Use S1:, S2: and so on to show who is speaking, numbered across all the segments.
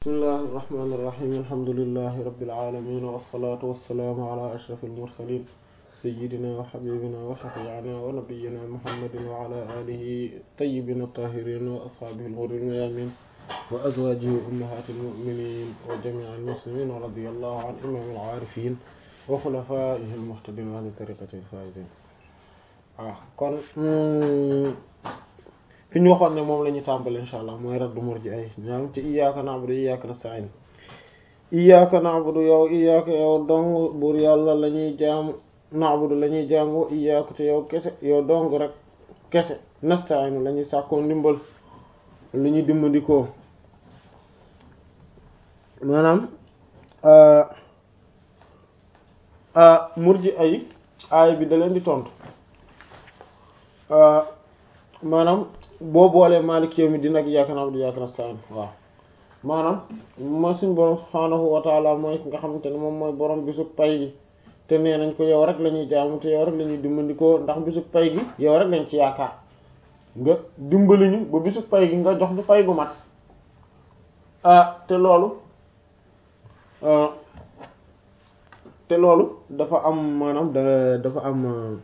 S1: bismillahi irrahmani irrahim alhamdulilahi rabbil alamin wassalatu wassalaamu ala ashrafil mursalin sayyidina wa habibina wa shafi'ina wa nabiyyina muhammadin wa ala alihi tayyibin tahirin wa ashabihi al-ghurril mayamin wa azwajihi ummahatil mu'minin wa jami'il muslimin wa radiyallahu an imamil arifin wa khulafaihi al-muhtadin wa ahli tariqatihi al-faizin waaw kon fi ñu waxoon ne moom la ñu tàmbali insha allah mooy raddu murji ay ñaam ci iyyaka na'budu iyyaka nasta'in iyyaka na'budu yow iyyaka yow dong buur yàlla la ñuy jaamu na'budu la ñuy jaamu iyyaka te yow kese yow dong rek kese nasta'in la ñuy sàkkoo ndimbal lu ñuy dimbandikoo maanaam murji ay aay bi da leen di tontu maanaam boo boolee Maalik yawmi diin ak iyyaaka na'budu wa iyyaaka nasta'iin waaw maanaam mooy suñ borom subhaanahu wa ta'aala mooy ki nga xamante ne moom mooy borom bisub pay gi te nee nañ ko yow rek la ñuy jaamu te yow rek la ñuy dimbandikoo ndax bisub pay gi yow rek lañ ci yaakaar nga dimbali ñu ba bisub pay gi nga jox ñu pay gu mat ah te loolu te loolu dafa am maanaam da dafa am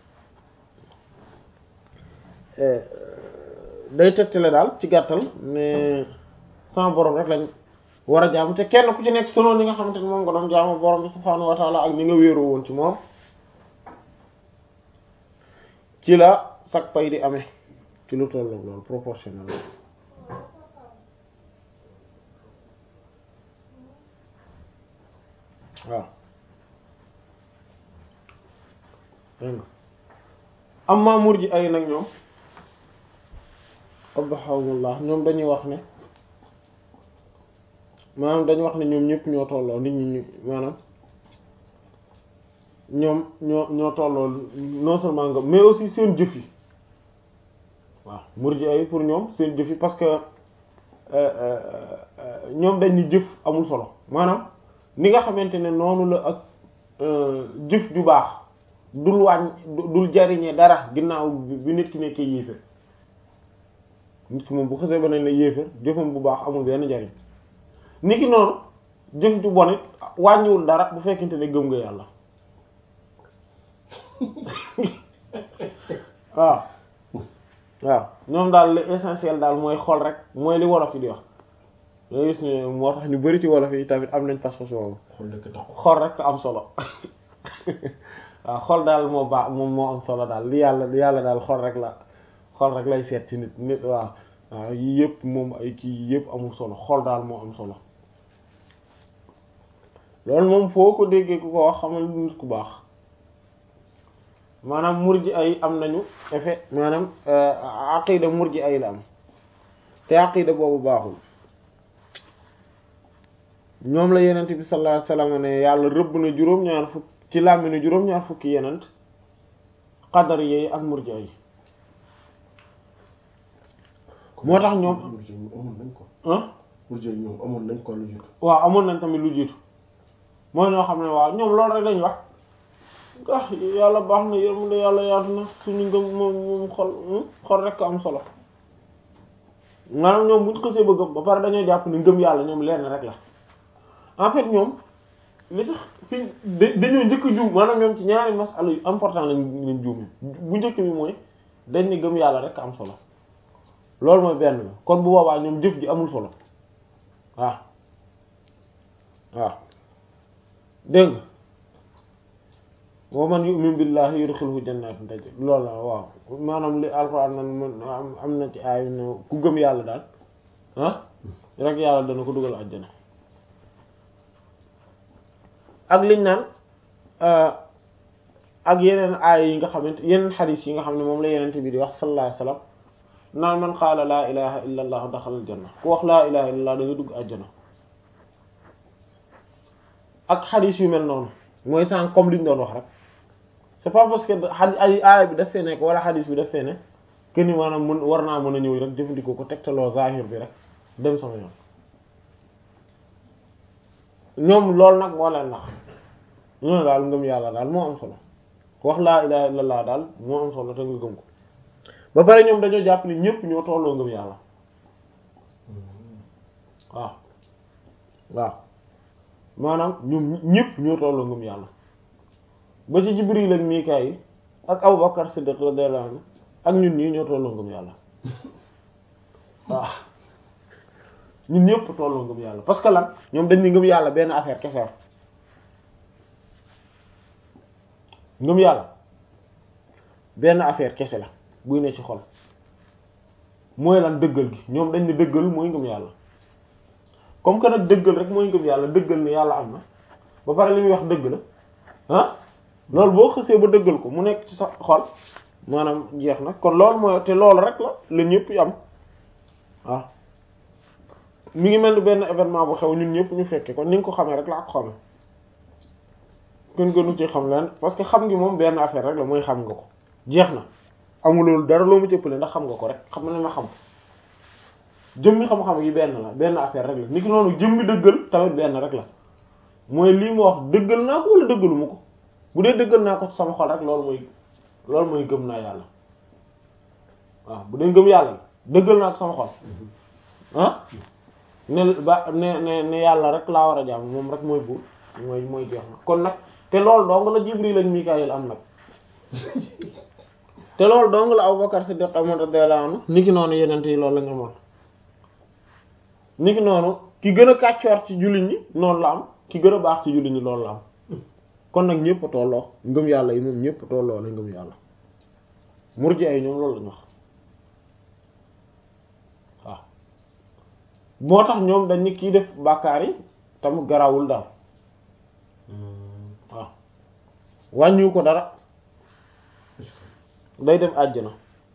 S1: day tegtale daal ci gàttal ne sama borom rek lañ war a jaamu te kenn ku ci nekk selon li nga xamante ne moom nga doon jaamu borom bi subhaanahu wa taala ak ni nga wéeru woon ci moom ci la sag pay di amee ci lu tolloog loolu proportionnel waaw dégg nga amma murji ay nag ñoom abahawullah ñoom dañuy wax ne maanaam dañuy wax ne ñoom ñëpp ñoo tolloo nit ñi ñu maanaam ñoom ñoo ñoo tolloo non seulement nga mais aussi seen jëf yi waaw murji ay pour ñoom seen jëf yi parce que ñoom dañ ni jëf amul solo maanaam ni nga xamante ne noonu la ak jëf ju baax dul wàññ dul jariñee dara ginnaaw bi nit ki nekkee yéeféer nit ki moom bu xasee ba nañ la yéeféer jëfam bu baax amul benn jariñ nit ki noonu jëf ju bon it wàññiwul dara bu fekkente ne gëm nga yàlla waaw waaw ñoom daal l'essentiel daal mooy xol rek mooy li wolof yi di wax nga gis ne moo tax ñu bari ci wolof yi tamit am nañ pas-pas boobu xol rek am solo waaw xol daal moo baax moom moo am solo daal li yàlla li yàlla daal xol rek la xol rek lay seet ci nit nit waaw waaw yii yëpp moom ay kii yëpp amul solo xol daal moo am solo loolu moom foo ko déggee ku ko wax xamal nit ku baax maanaam murji ay am nañu effet maanaam aqida murji ay la am te aqida boobu baaxul ñoom la yenent bi sallallahu alayhi wasallam ne yàlla rëbb na juróom-ñaar fukk ci làmminu juróom-ñaar fukki yenent qadar yi ak murji ay moo tax ñoom
S2: amoon nañ ko
S1: ah
S2: murji ay ñoom amoon nañ ko lu jiitu
S1: waaw amoon nañ tamit lu jiitu mooy ñoo xam ne waaw ñoom loolu rek lañ wax ah yàlla baax na yërmande yàlla yaatu na suñu ngëm moom moom xol xol rek am solo maanaam ñoom buñ xësee ba gëm ba pare dañoo jàpp ni ngëm yàlla ñoom lenn rek la en fait ñoom li tax fi dañoo njëkk juum maanaam ñoom ci ñaari masala yu important lañ leen juumee bu njëkk bi mooy dañ ni gëm yàlla rek am solo loolu mooy benn bi kon bu boobaa ñoom jëf ji amul solo waaw waaw dégg nga wa man yu'min billahi yudkhilhu jannatin tajri loolu la waaw maanaam li alxuraan nan am na ci ay ne ku gëm yàlla daal ah rek yàlla dana ko dugal àjjana ak liñ naan ak yeneen aay yi nga xamante yeneen xadiis yi nga xam ne moom la yenente bi di wax sallallahu alayhi wasallam naan man qaala laa ilaha illa allah daxala aljanna ku wax laa ilaha illa allah da nga dugg àjjana ak xadiis yu mel noonu mooy sànq comme liñ doon wax rek c'est pas parce que xadi ay aaya bi daf fee nekk wala xadiis bi daf fee ne que ni maanaam mën war naa mën a ñëw rek jëfandikoo ko tegtaloo zahir bi rek dem sama yoon ñoom loolu nag moo leen nax ñu ne daal ngëm yàlla daal moo am solo wax laa ilaha illallah daal moo am solo te nga gëm ko ba pare ñoom dañoo jàpp ni ñépp ñoo tolloo ngëm yàlla waaw waaw maanaam ñoom ñëpp ñoo tolloo ngëm yàlla ba ci Jibril ak Mikaayil ak Abubakar Siddiq radiyallahu anhu ak ñun ñii ñoo tolloo ngëm yàlla waaw ñun ñëpp tolloo ngëm yàlla parce que lan ñoom dañ ni ngëm yàlla benn affaire kese la ngëm yàlla benn affaire kese la buy ne ci xol mooy lan dëggal gi ñoom dañ ne dëggal mooy ngëm yàlla comme que nag dëggal rek mooy ngëm yàlla dëggal ne yàlla am na ba pare li muy wax dëgg la ah loolu boo xësee ba dëggal ko mu nekk ci sa xol maanaam jeex na kon loolu mooy te loolu rek la la ñëpp yi am waaw mi ngi mel ni benn événement bu xew ñun ñëpp ñu fekke kon ni nga ko xamee rek laa ko xamee kenn gënu ci xam leen parce que xam ngi moom benn affaire rek la mooy xam nga ko jeex na amul dara loo mu cëppale ndax xam nga ko rek xam na ma xam jëmmi xam-xam yi benn la benn affaire rek la niki noonu jëmmi dëggal tamit benn rek la mooy lii ma wax dëggal naa ko wala dëggalu ma ko bu dee dëggal naa ko ci sama xol rek loolu mooy loolu mooy gëm naa yàlla waaw bu dee gëm yàlla dëggal naa ko sama xol ah ne ba ne ne ne yàlla rek laa war a jaam moom rek mooy buur mooy mooy jeex na kon nag te loolu dong la Jibril ak Mikaayil am nag te loolu dong la Abubakar Siddiq amoon radiyallahu anhu niki noonu yeneen yi loolu la ñu amoon niki noonu ki gën a kàccoor ci jullit ñi noonu la am ki gën a baax ci jullit ñi loolu la am kon nag ñëpp a tolloo ngëm yàlla yi moom ñëpp tolloo la ngëm yàlla murji ay ñoom loolu la ñu wax waaw moo tax ñoom dañ ni kii def bàkkaar yi tam garawul daal waaw wàññiwu ko dara day dem àjjana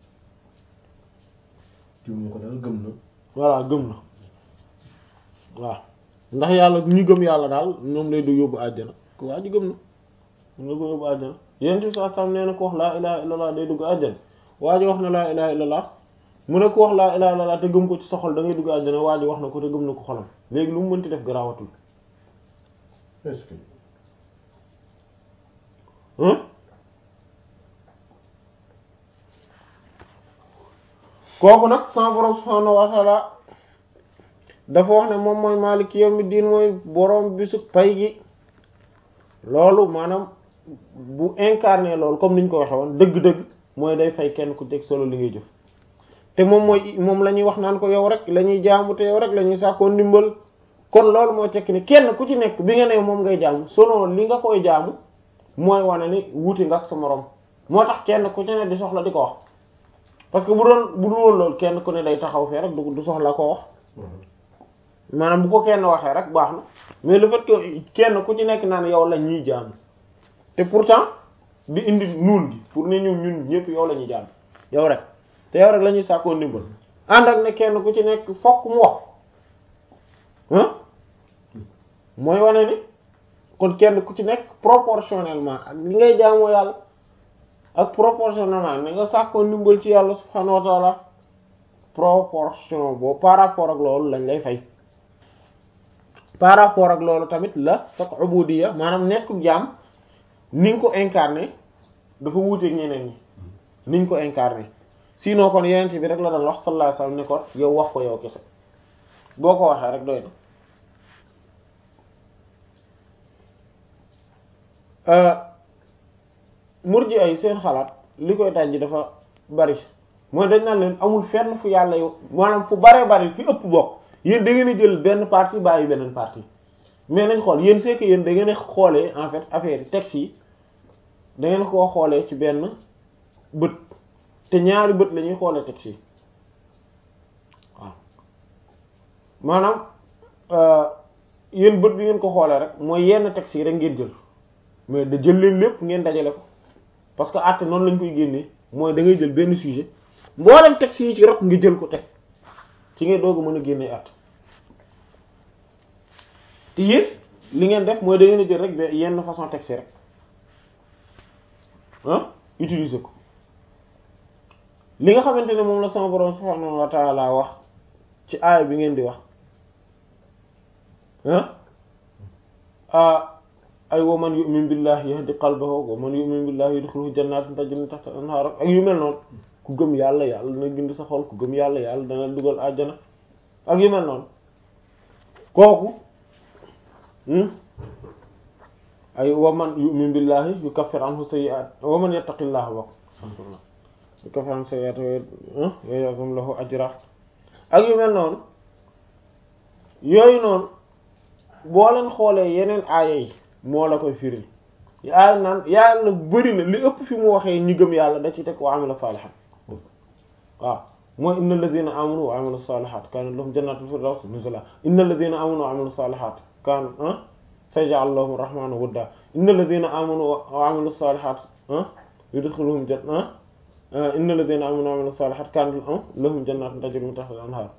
S2: jiw ko daal gëm na
S1: voilà gëm na waaw ndax yàlla ñu gëm yàlla daal ñoom lay du yóbbu àjjana ko waa ji gëm na mun na ko yóbbu àjjana yéen ci saa sam nee na ko wax laa ilaha illallah day dugg àjjana waa ji wax na laa ilaha illallah mu ne ko wax laa ilaha illallah te gëm ko ci sa xol da ngay dugg àjjana waa ji wax na ko te gëm na ko xolam léegi lu mu mënti def garaawatul
S2: est-ce que
S1: kooku nag sama borom subhaanahu wa ta'ala dafa wax ne moom mooy maaliki yawmi diin mooy borom bisu pay gi loolu maanaam bu incarné loolu comme niñ ko waxe woon dëgg-dëgg mooy day fay kenn ku teg solo li ngay jëf te moom mooy moom la ñuy wax naan ko yow rek la ñuy jaamu te yow rek la ñuy sàkkoo ndimbal kon loolu mooy tekki ni kenn ku ci nekk bi nga ne moom ngay jaamu selon li nga koy jaamu mooy wane ni wuute nga ak sa morom moo tax kenn ku ci ne di soxla di ko wax parce que bu doon bu dul woon loolu kenn ku ne day taxaw fee rek du du soxla ko wax maanaam bu ko kenn waxee rek baax na mais le fait que kenn ku ci nekk naan yow la ñuy jaamu te pourtant di indi nuun gi pour ne ñun ñun ñëpp yow la ñuy jaamu yow rek te yow rek la ñuy sàkkoo ndimbal ànd ak ne kenn ku ci nekk fokk mu wax ah mooy wane ni kon kenn ku ci nekk proportionnellement ak li ngay jaamoo yàlla ak proportionnellement ni nga sàkkoo ndimbal ci yàlla subhanahu wa ta'ala proportion boobu par rapport ak loolu lañ lay fay par rapport ak loolu tamit la sa ubudiyya maanaam nekk jaam ni nga ko incarné dafa wuuteeg ñeneen ñi ni nga ko incarné sinon kon yeneen bi rek la doon wax sallallahu alayhi wasallam ne ko yow wax ko yow kese boo ko waxee rek doy na murji ay seen xalaat li koy dajji dafa bari mooy dañ naan leen amul fenn fu yàlla yow maanaam fu baree bari fi ëpp bokk yéen da ngeen a jël benn partie bàyyi beneen partie mais nañ xool yéen c'est que yéen da ngeen a xoolee en fait affaire yi texte yi da ngeen koo xoolee ci benn bët te ñaari bët la ñuy xoolee texte yi waaw maanaam yéen bët bi ngeen ko xoolee rek mooy yenn texte yi rek ngeen jël mais da jël leen lépp ngeen dajale ko parce que àtte noonu lañ koy génnee mooy da ngay jël benn sujet mboolem texte yi ci rot nga jël ko teg ci ngay doog a mën a génnee àtte te yéen li ngeen def mooy da ngeen a jël rek yenn façon texte rek ah utiliser ko li nga xamante ne moom la sama borom subhanahu wa ta'ala wax ci aaya bi ngeen di wax ah ay wa man yu'min billahi yahdi qalbahu wa man yu'min billahi yudkhilhu jannatin tajri min tahtiha al-anhar ak yu mel noonu ku gëm yàlla yàlla dana gindi sa xol ku gëm yàlla yàlla dana dugal àjjana ak yu mel noonu kooku ay wa man yu'min billahi yukaffir anhu sayyi'at wa man yattaqillaha bokk yukaffir anhu sayyi'at wa ya'zim lahu ajra ak yu mel noonu yooyu noonu boo leen xoolee yeneen aaya yi moo la koy firi yaa naan yàlla bëri na li ëpp fi mu waxee ñi gëm yàlla da ci teg wa amila salihan waaw mooy inna alladhina amanu wa amilu salihat kana lahum jannatul firdaws nuzula inna alladhina amanu wa amilu salihat kan sayaj'al lahum rahmanu wudda inna alladhina amanu wa amilu salihat yudkhiluhum janna inna alladhina amanu wa amilu salihat kana lahum jannatun tajri min tahtiha al-anhar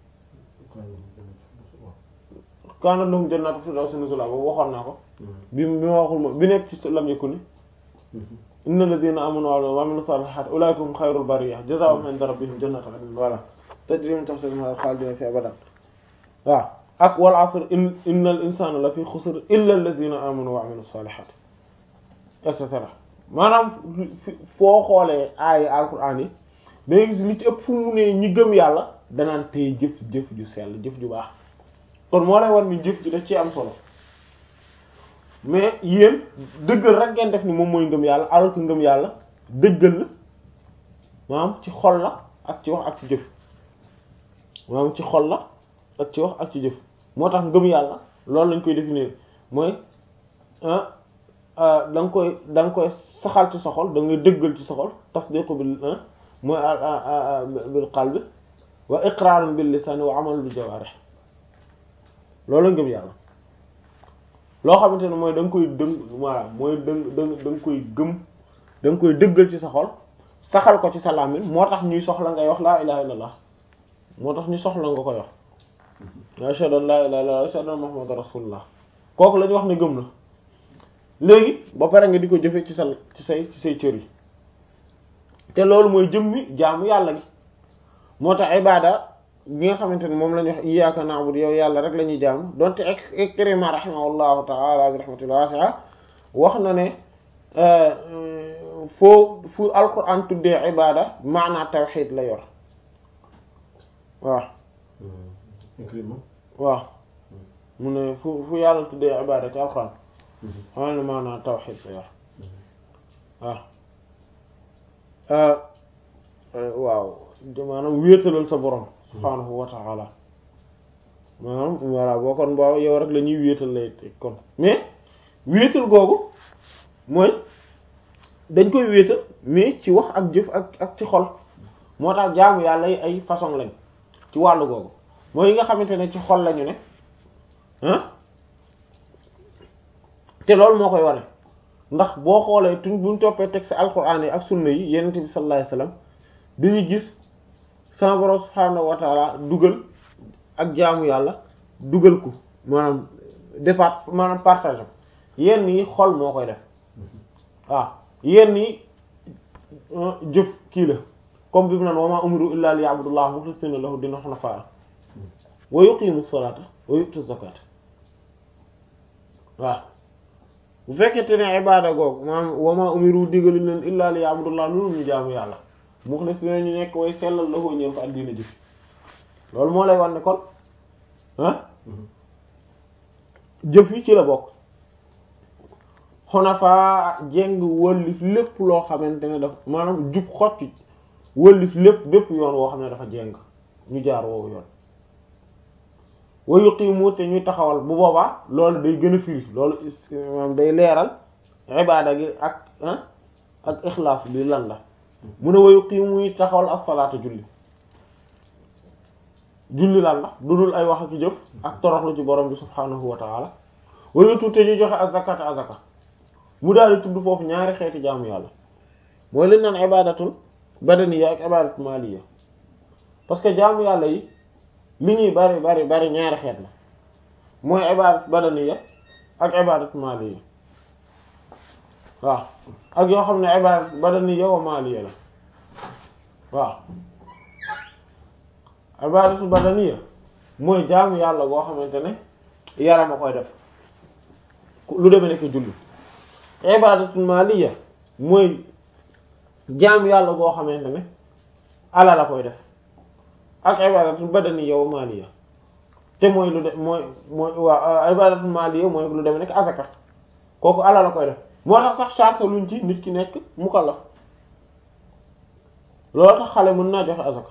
S1: kana lahum jannatul firdaws nuzula boobu waxoon naa ko bi bi ma waxul moom bi nekk ci lam yakuni inna alladhina amanu wa amilu salihat ulaika hum khayrul bariyah jazaa'uhum 'inda rabbihim jannatu 'adnin wala tajri min tahtiha al-anhar khalidina fiha abadan waaw ak wal asr in innal insana la fi xusr illa alladhina amanu wa 'amilu salihat et cetera maanaam foo xoolee aaya alquran yi dangay gis li ci ëpp fu mu ne ñi gëm yàlla danaan tey jëf jëf ju sell jëf ju baax kon moo lay war ni jëf ji daf ci am solo mais yéen dëggal rek ngeen def ni moom mooy ngëm yàlla alors que ngëm yàlla dëggal la maanaam ci xol la ak ci wax ak ci jëf maanaam ci xol la ak ci wax ak ci jëf moo tax ngëm yàlla loolu lañ koy définir mooy da nga koy da nga koy saxal ci sa xol da ngay dëggal ci sa xol tasdiqu bil mooy bil qalbi wa iqrarun bil lisani wa amalun bil jawarih loolu la ngëm yàlla loo xamante ne mooy da nga koy dëng voilà mooy dëng dëng da nga koy gëm da nga koy dëggal ci sa xol saxal ko ci sa làmmiñ moo tax ñuy soxla ngay wax laa ilaha illallah moo tax ñu soxla nga koy wax ashhadu an laa ilaha illallah ashhadu anna muhammadan rasulullah kooku la ñu wax ne gëm na léegi ba pare nga di ko jëfe ci sa ci say ci say cër yi te loolu mooy jëmmi jaamu yàlla gi moo tax ibada bi nga xamante ne moom la ñu wax iyyaka na'budu yow yàlla rek la ñuy jaamu donte Ikrima rahimahullahu ta'ala bi rahmatil wasi'a wax na ne foo fu alquran tuddee ibada maanaa tawxid la yor waaw
S2: Ikrima
S1: waaw mu ne fu fu yàlla tuddee ibada ci alquran xam ne maanaa tawxid la yor waaw waaw maanaam wéetalal sa borom subhaanahu wa ta'ala maanaam voilà boo kon boo yow rek la ñuy wéetal lay kon mais wéetal googu mooy dañ koy wéetal mais ci wax ak jëf ak ak ci xol moo tax jaamu yàlla yi ay façon lañ ci wàllu googu mooy yi nga xamante ne ci xol lañu ne ah te loolu moo koy wane ndax boo xoolee tuñ buñ toppee texte alquran yi ak sunna yi yenente bi sallallahu alayhi wasallam dañuy gis sama borom subhaanahu wa taala dugal ak jaamu yàlla dugal ko maanaam départ maanaam partage yenn yi xol moo koy def waaw yenn yi jëf kii la comme bi mu naan wa ma umiru illa liya'budullaha mukhlisina lahu dina hunafa wa yuqimu salata wa yu'tu zakata waaw bu fekkente ne ibada googu maanaam wa ma umiru digalu leen illa liya'budullaha loolu ñu jaamu yàlla mukhlisina ñu nekk way sellal lahu ñeen ko addina jëf loolu moo lay wan ne kon ah jëf yi ci la bokk xunafa jeng wëllif lépp loo xamante ne dafa maanaam jub xocc wëllif lépp bépp yoon woo xam ne dafa jeng ñu jaar woowu yoon wa yuqimu te ñuy taxawal bu boobaa loolu day gën a firi loolu maanaam day leeral ibaada gi ak ak ixlaas bi lan la mu ne wa yuqimu muy taxawal as-salaata julli julli lan la du dul ay wax ak jëf ak toroxlu ci borom bi subhaanahu wa ta'ala wa yutu te ñu joxe azakata azaka mu daal di tudd foofu ñaari xeeti jaamu yàlla mooy lañ naan ibadatul badaniya ak ibadatul maliya parce que jaamu yàlla yi li ñuy bari bari bari ñaari xeet la mooy ibadat badaniya ak ibadat maliya waaw ak yoo xam ne ibadat badaniya wa maliya la waaw ibadatul badaniya mooy jaamu yàlla goo xamante ne yaram a koy def lu demee nekk julli ibadatul maliya mooy jaamu yàlla goo xamante ne ala la koy def ak ibadatul badaniya wa maliya te mooy lu de mooy mooy waa ibadatul maliya mooy lu demee nekk azaka kooku alal la koy def moo tax sax charte luñ ci nit ki nekk mukallaf loolu tax xale mën naa joxe azaka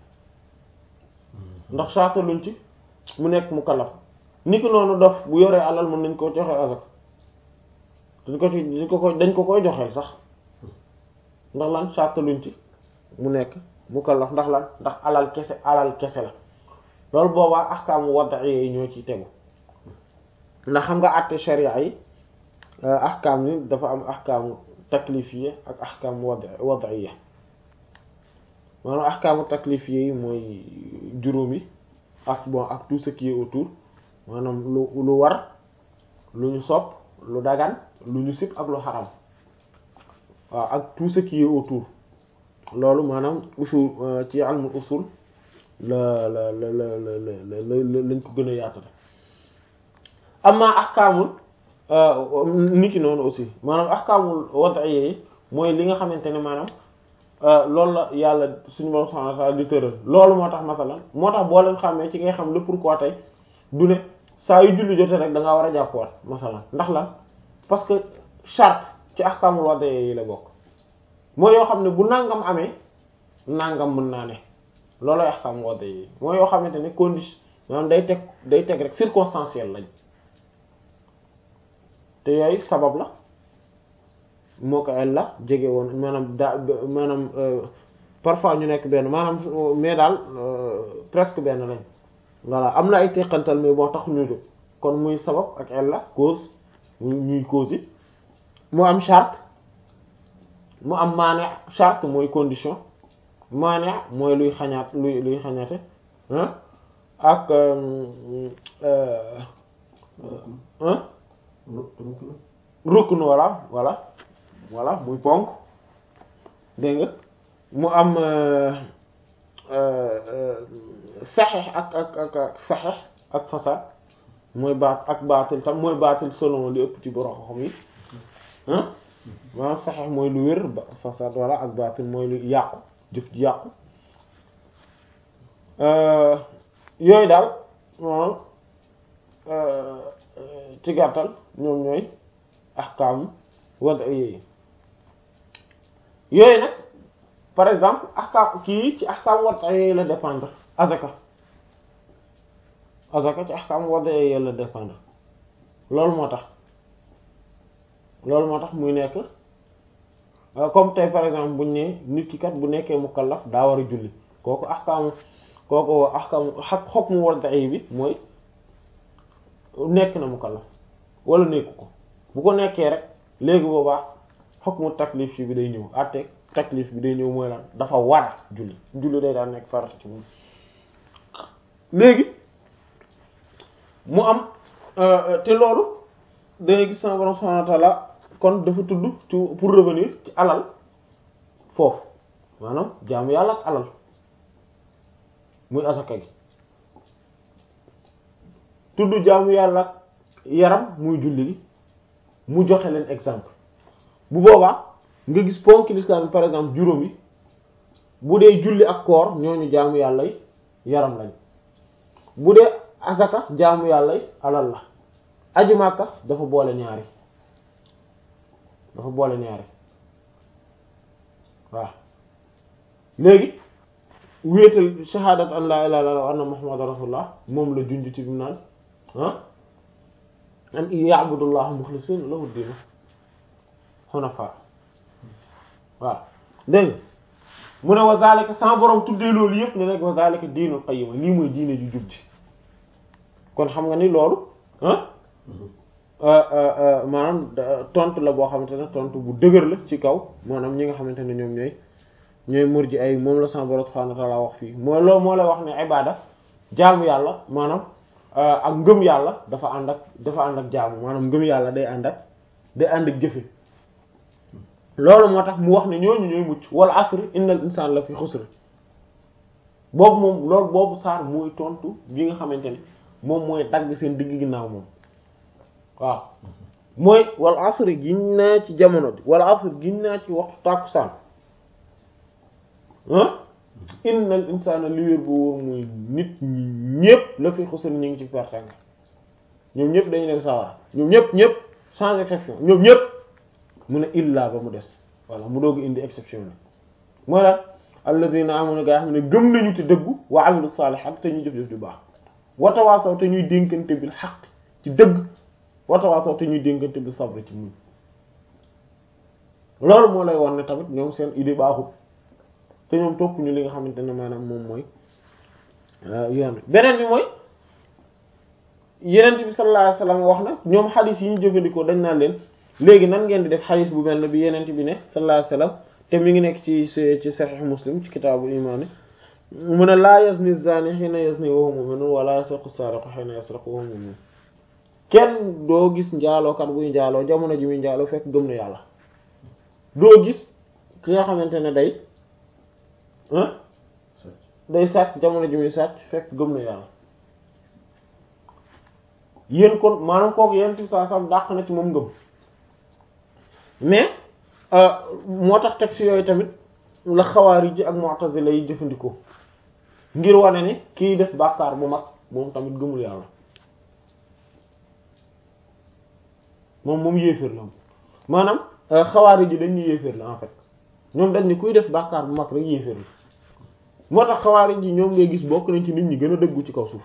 S1: ndax charte luñ ci mu nekk mukallaf ni ki noonu dof bu yoree alal mën nañ ko joxe azaka dañ ko ci dañ ko ko dañ ko koy joxeel sax ndax lan charte luñ ci mu nekk mukallaf ndax lan ndax alal kese alal kese la loolu boobaa ahkaamu wad'i yi ñoo ci tegu ndax xam nga àtte sharia yi ahkaam ni dafa am ahkaamu taklifiyya ak ahkaamu wad wad'iyya maanaam ahkaamu taklifiyya yi mooy juróom yi ak bon ak tout ce qui est autour maanaam lu lu war lu ñu sopp lu dagan lu ñu sib ak lu xaram waaw ak tout ce qui est autour loolu maanaam usul ci almul usul la la la la la la lañ ko gën a yaatale amma ahkaamul niki noonu aussi maanaam ahkaamul wad'iyya yi mooy li nga xamante ne maanaam loolu la yàlla suñu borom subhanahu wa ta'ala di tëral loolu moo tax masalan moo tax boo leen xàmmee ci ngay xam le pourquoi tey du ne saa yu julli jotee rek da ngaa war a jàppuwaat masalan ndax lan parce que charte ci ahkaamul wad'iyya yi la bokk mooy yoo xam ne bu nangam amee nangam mën naa ne loolooy ahkaamul wad'iyya yi mooy yoo xamante ne condition maanaam day teg day teg rek circonstanciel lañ te yooyu sabab la moo ko el la jege woon maanaam daa maanaam parfois ñu nekk benn maanaam mais daal presque benn lañ voilà am na ay teqantal mais boo tax ñu jóg kon muy sabab ak el la cause ñuy cause yi mu am charte mu am maane charte mooy condition maane mooy luy xañaat luy luy xañaate ak rukn voilà voilà voilà muy ponk dégg nga mu am saxex ak ak ak ak saxex ak fasad mooy baat ak baatil tam mooy baatil selon li ëpp ci borom xam yi maanaam saxex mooy lu wér ba fasad voilà ak baatil mooy lu yàqu jëf ji yàqu yooyu daal maanaam ci gàttal ñoom ñooy ahkam wad'iyya yi yooyu nag par exemple ahkam kii ci ahkam wad'iyya yi la dépendre azaka azaka ci ahkam wad'iyya yi la dépendre loolu moo tax loolu moo tax muy nekk comme tey par exemple buñ ne nit ki kat bu nekkee mukallaf daa war a julli kooku ahkam kooku ahkam hukmu wad'i bi mooy nekk na mukallaf wala nekku ko bu ko nekkee rek léegi boobaa hukmu taklif bi day ñëw àtte taklif bi day ñëw mooy lan dafa war julli julli day daan nekk farata ci moom léegi mu am te loolu dangay gis sama borom subhanahu wa ta'ala kon dafa tudd ci pour revenir ci alal foofu maanaam jaamu yàlla ak alal muy asaka gi tudd jaamu yàlla ak yaram muy julli gi mu joxe leen exemple bu boobaa nga gis ponk l'islam par exemple juróom yi bu dee julli ak koor ñooñu jaamu yàlla yi yaram lañ bu dee asaka jaamu yàlla yi alal la aji Makka dafa boole ñaari dafa boole ñaari waaw léegi wéetal shahadat an la ilaha illallah wa anna muhammadan rasulullah moom la junj ci bi naan ah an ya'budullaha mukhlisina lahu diina hunafa waaw dégg mu ne wa zalika sama borom tuddee loolu yëpp ne rek wa zalika diinul qayyima lii mooy diine ju jub ji kon xam nga ni loolu ah maanaam tontu la boo xamante ne tontu bu dëgër la ci kaw maanaam ñi nga xamante ne ñoom ñooy ñooy murji ay moom la sama borom subhanahu wa ta'ala wax fii mooy loolu moo lay wax ne ibada jaamu yàlla maanaam ak ngëm yàlla dafa ànd ak dafa ànd ak jaamu maanaam ngëm yàlla day ànd ak day ànd ak jëfe loolu moo tax mu wax ne ñooñu ñooy mucc wal asri innal insana la fi xusr boobu moom loolu boobu saar mooy tontu bi nga xamante ne moom mooy dagg seen digg ginnaaw moom waaw mooy wal asri giñ naa ci jamono bi wal asri giñ naa ci waxtu tàkkusaan ah innal insana li wér bu wóor muy nit ñi ñépp la fi xusal ñu ngi ci pertanga ñoom ñëpp dañu dem sawara ñoom ñëpp ñëpp sans exception ñoom ñëpp mu ne illa ba mu des voilà mu doog indi exception la mooy lan alladhina amanu gaa xam ne gëm nañu te dëggu wa amilu salihat te ñuy jëf-jëf ju baax watawaasaw te ñuy dénkante bil xaq ci dëgg watawaasaw te ñuy dénkante bil sabr ci muñ loolu moo lay won ne tamit ñoom seen idée baaxut te ñoom topp ñu li nga xamante ne maanaam moom mooy yoon bi beneen bi mooy yenent bi sallallahu alayhi wasallam wax na ñoom xadis yi ñu jëfandikoo dañ naan leen léegi nan ngeen di def xadis bu mel ne bi yenent bi ne sallallahu alayhi wasallam te mi ngi nekk ci ci sahih muslim ci kitaabu imaani mu ne laa yazni zani hina yazni wa huwa mu'minun wala yasriqu sariqu hina yasriqu wa huwa mu'min kenn doo gis njaalookat buy njaaloo jamono ji muy njaaloo fekk gëm na yàlla doo gis ki nga xamante ne day day sàcc jamono ji muy sàcc fekk gëm na yàlla yéen kon maanaam kooku yéen ti saa sam dàq na ci moom ngëm mais moo tax texte yooyu tamit la xawaari ji ak mu'tazila yi jëfandikoo ngir wane ni kiy def bàkkaar bu mag moom tamit gëmul yàlla moom moom yéeféer la maanaam xawaari ji dañuy yéeféer la en fait ñoom dañ ni kuy def bàkkaar bu mag rek yéeféer la moo tax xawaari ji ñoom ngay gis bokk nañ ci nit ñi gën a dëggu ci kaw suuf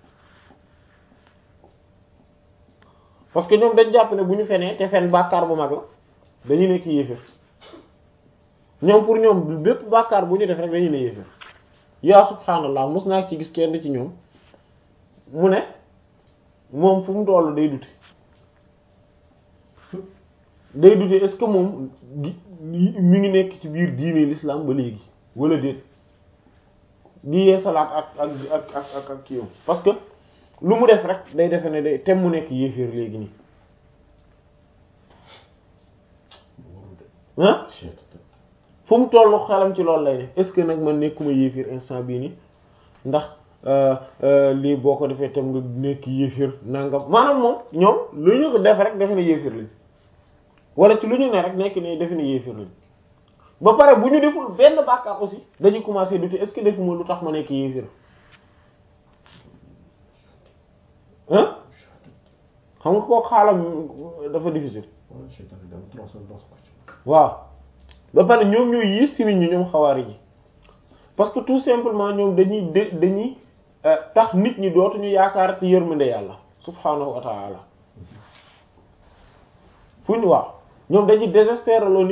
S1: parce que ñoom dañ jàpp ne bu ñu fenee te fen bàkkaar bu mag la dañu nekk yéeféer ñoom pour ñoom bépp bàkkaar bu ñu def rek dañu ne yéeféer yaa subhaanallah mos naa ci gis kenn ci ñoom mu ne moom fu mu tollu day dute day dute est-ce que moom mi ngi nekk ci biir diine l'islam ba léegi wala déet di yee salaat ak ak ak ak ak ak kii parce que lu mu def rek day defe ne day tem mu nekk yéeféer léegi nii ah fu mu tollu xelam ci loolu lay ne est-ce que nag man nekkuma yéeféer instant bii nii ndax lii boo ko defee tam nga nekk yéeféer nangam maanaam moom ñoom lu ñu ko def rek defe ne yéeféer lañ wala ci lu ñu ne rek nekk ne defe ne yéeféer lañ ba pare bu ñu deful benn bàkkaar aussi dañuy commencer douter est-ce que defuma lu tax ma nekk yéeféer ah xam nga koo xaalam dafa difficile waaw ba pare ñoom ñooy yiis ci nit ñi ñoom xawaari ji parce que tout simplement ñoom dañuy d dañuy tax nit ñi dootuñu yaakaar ci yërmande yàlla subhaanahu wa ta'ala fu ñu waaw ñoom dañuy désespérer loo